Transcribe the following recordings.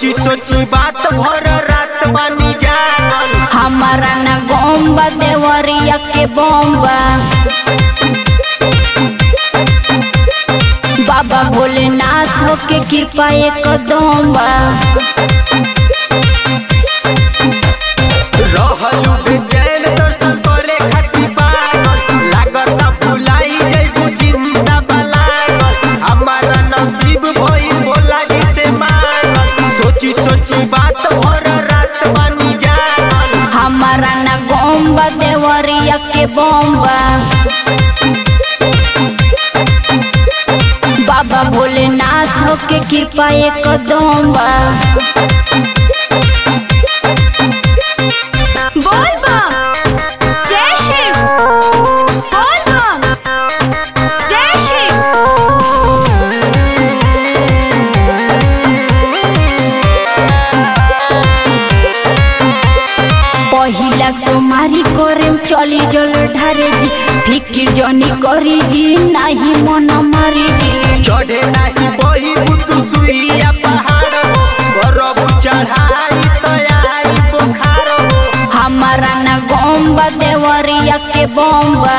सोची सोची बात भर रात बानी जागल हमारा न गोम्बा देवरिया के बम्बा बाबा भोलेनाथ के कृपा एक दोम्बा रहलू बेचैन दर्शन करे खातिर पागल लागता भुलाई जइबू जिंदा बलागल हमारा नसीब भइल भोला जी से मांगल सोची सोची बात भर रात बानी जागल हमारा न गोम्बा देवरिया के बम्बा बाबा भोलेनाथ के कृपा एक दोम्बा बोल बम जय शिव बोल बम जय शिव पहिला सोमारी करेम चली जल ढारे जी फिकिर जनी करी जी नाही मन मारी जी चढ़े नाही बही बुतु सुइया पहाड़ हो बरबु चढ़ाई तो आई बुखार हो हमारा न गोम्बा देवरिया के बम्बा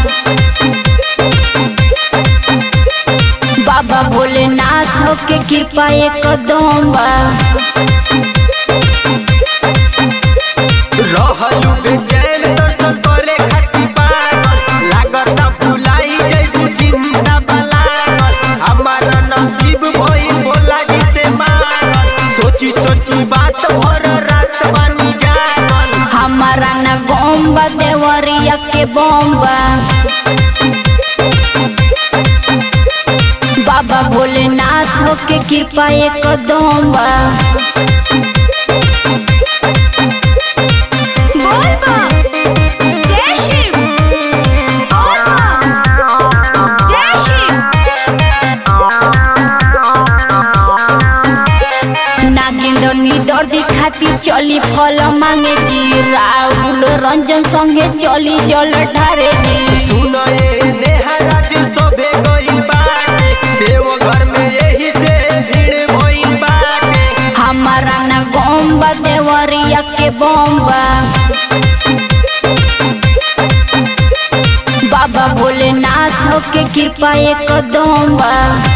बाबा भोलेनाथ के कृपा एक दोम्बा रहलू बेचैन दर्शन करे खातिर पागल लागता भुलाई जइबू जिंदा बलागल हमारा नसीब भइल भोला जी से मांगल सोची सोची बात भर रात बानी जागल हमारा न गोम्बा देवरिया के बम्बा बाबा भोलेनाथ के कृपा एक दोम्बा बोल बम जय शिव बोल बम जय शिव नागेंद्र निदर खातिर चली फल मांगे जी राहुल रंजन संगे चली जल ढारे जी सुनए नेहराज सोभे गइल बाटे देवघर में यही से भीड़ भइल बाटे हमारा न गोम्बा देवरिया के बम्बा बाबा भोलेनाथ के कृपा एक दोम्बा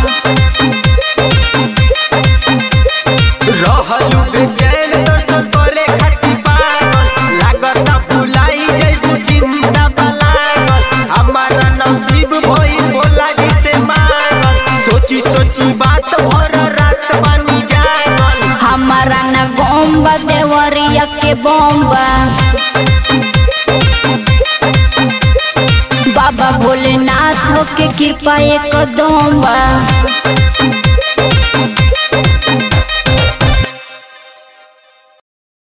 रहलू बेचैन दर्शन करे खातिर पागल लागता भुलाई जइबू जिंदा बलागल हमारा नसीब भइल भोला जी से मांगल सोची सोची बात भर रात बानी जागल हमारा न गोम्बा देवरिया के बम्बा बाबा भोलेनाथ के कृपा एक दोम्बा